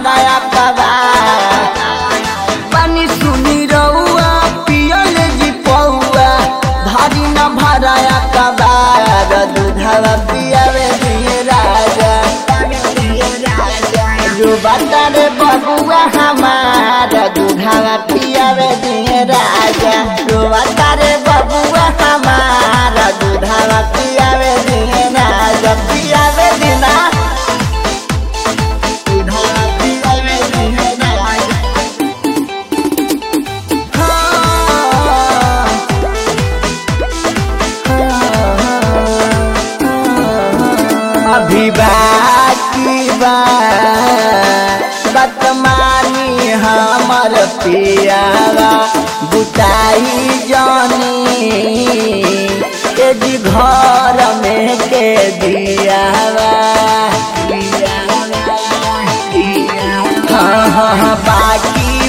भराया कबा पानी सुनी रउआ पियल जी पौआ भारी न भराया कबार दूधवा पियावे दिए राजा रुबाता रे बबुआ हमारा दूधवा पियावे दिए राजा रुबाता रे बबुआ हमारा दूधवा पियावे दिए राजा पियावे दिना दूधवा पियावे दिए राजा अभी बाकी बा बतमानी हमर पियावा बुताई जानी एजी घर में के दियावा हाँ हाँ हाँ, बाकी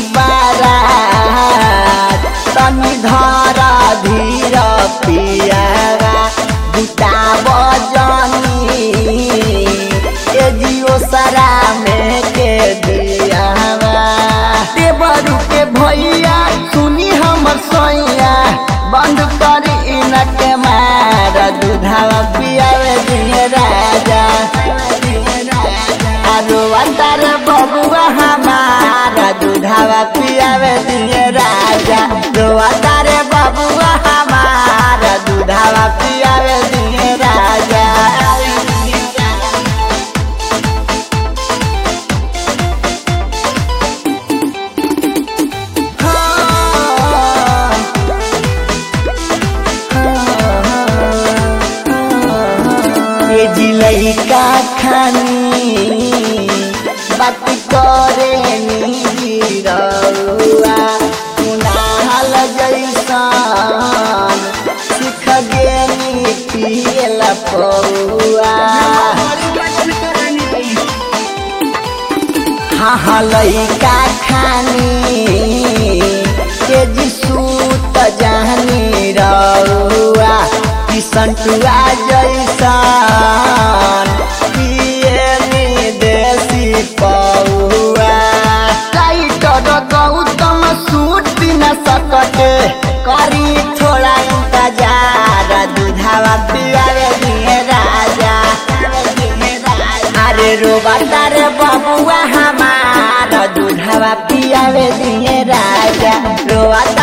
बारात तनी धारा धीर पियावा बुताब जानी ए जियो सरा में के दियावा देवरू के भैया सुनी हमर सोइया बंद कर इनके मार दूधावा पियावे दिए राजा आरो अंतर बबुआ हमारा दूधावा पियावे दिए राजा रो अंतर बबुआ हमारा दूधावा पियावे दिए राजा ये जिलई का खानी बात करे नी रउआ कुनाल जैसन सिख गेनी पियला पौआ हाँ हाँ लइका खानी के जी सूत जानी रउआ किसन टुआ जैसन पियनी देसी पौआ टाइटर गौतम सूट न सकते करी थोड़ा इंतजार दूधावा पियावे दिए राजा अरे रोबता रे बबुआ हमारा दूधवा पियावे दिए राजा रोबता